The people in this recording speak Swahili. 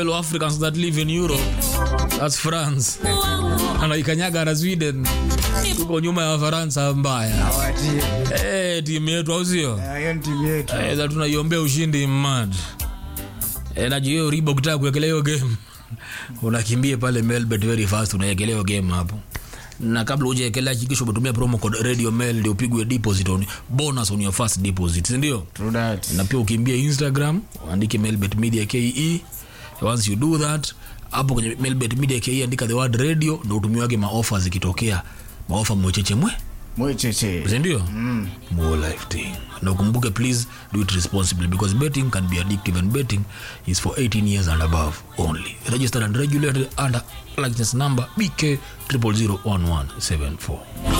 fellow Africans that live in Europe. That's France. Anaikanyaga na Sweden. Tuko nyuma ya Wafaransa mbaya. Awatie. Eh, timu yetu au sio? Ah, hiyo ni timu yetu. Eh, za tunaiombea ushindi mad. Eh, na hiyo ribo kutaka kuwekelea hiyo game. Unakimbia pale Melbet very fast unaekelea hiyo game hapo. Na kabla hujaekelea hakikisha umetumia promo code Radio Mel ndio upigwe deposit on bonus on your first deposit, si ndio? True that. na pia ukimbia instagram andike melbet media ke once you do that hapo kwenye melbet media ke andika the word radio ndo utumiwage maofa zikitokea maofa mwecheche mwe Mwecheche. sindio mm. more life thing na ukumbuke please do it responsibly because betting can be addictive and betting is for 18 years and above only registered and regulated under license number bk 0001174